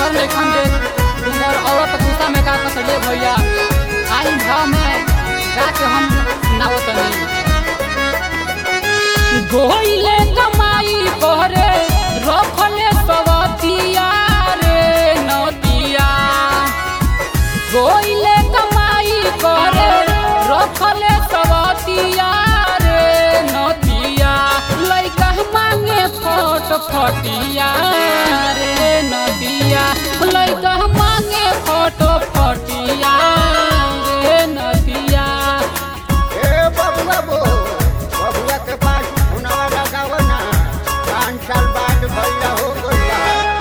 घर में खंडे तुमर औरत गुस्सा में का कसले भैया आई भाव में जाके हम सुनावत नहीं गोइले कमाई करे रखले सवतिया रे नदिया गोइले कमाई करे रखले सवतिया रे नदिया लइका मांगे फट फटिया रे नदिया लइका मांगे फट फटिया रे नदिया ए बबुआ बो बबुआ के पास हुनवा लगाव ना पाँच साल बाद भैया हो गया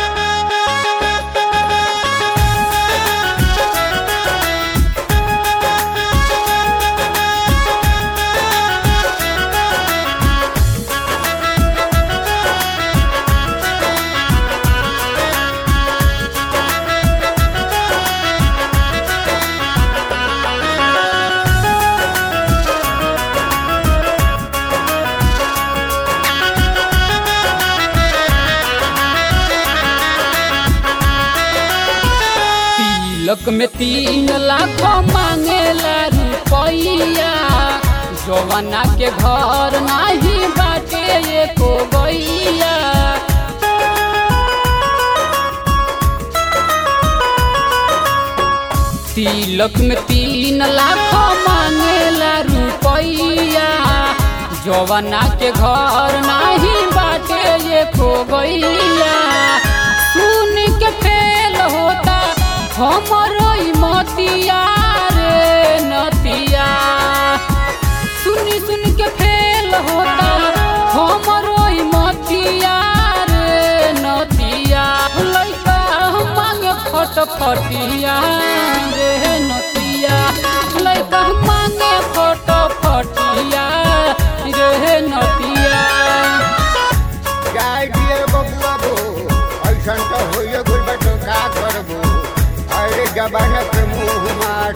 तिलक में तीन लाख मांगेला रुपैया जवाना के घर नाही बाटे एको गैया तिलक में तीन लाख मांगेला रुपैया जवाना के घर नाही बाटे एको गैया सुन के फेल होता हमरो ई मतिया रे नतिया सुन सुन के फेल होता हमरो ई मतिया रे नतिया लइका मांगे फट फटिया रे नतिया लइका मांगे फट फटिया रे नतिया जाय दिए बबुआ बो ऐसन तो होइए गइल बा तो का करबो अरे जमाना के मुंह मार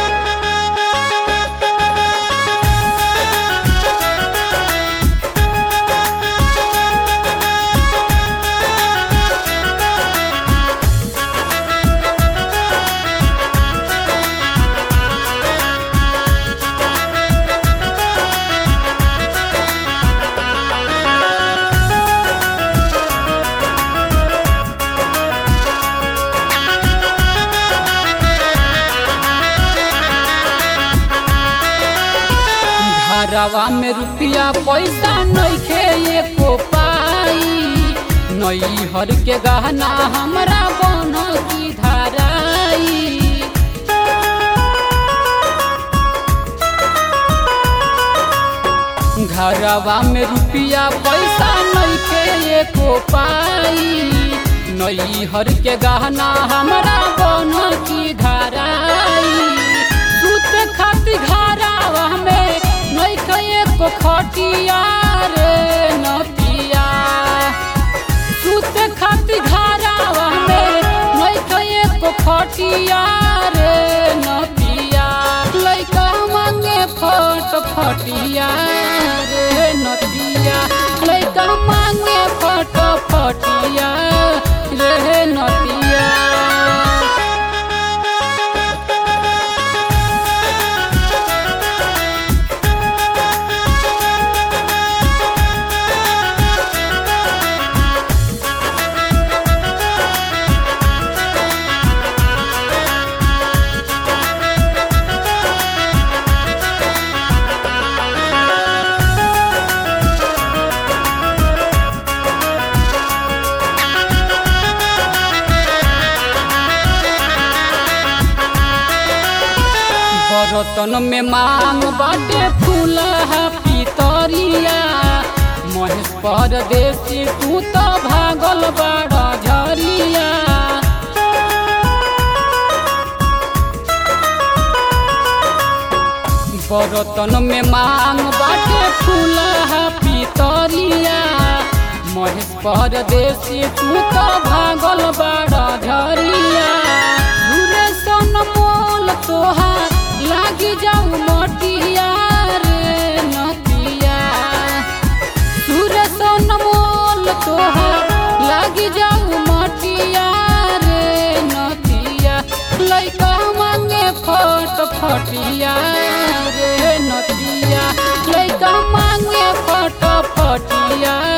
घरवा में रुपया पैसा नइखे एको पाई नई हर के गहना हमरा बन की धराई घरवा में रुपया पैसा नइखे एको पाई नई हर के गहना हमरा बन की धराई सुते खाती घरवा में नइखे एको खटिया रे नतिया सुते खाती घरवा में नइखे एको खटिया रे नतिया लइका मांगे फट फटिया रे नतिया लइका मांगे फट फटिया रे नतिया बर्तन में मांग बाटे फूलहा पितरिया महेश परदेसी तू तो भागल बाड़ा झरिया बर्तन में मांग बाटे फूलहा पितरिया महेश परदेसी तू तो भागल बाड़ा झरिया घुरे सन मोल तोहार लागी जाऊ मटिया रे नतिया घुरे सन मोल तोहार लागी जाऊ मटिया रे नतिया रे नतिया लइका मांगे फट फटिया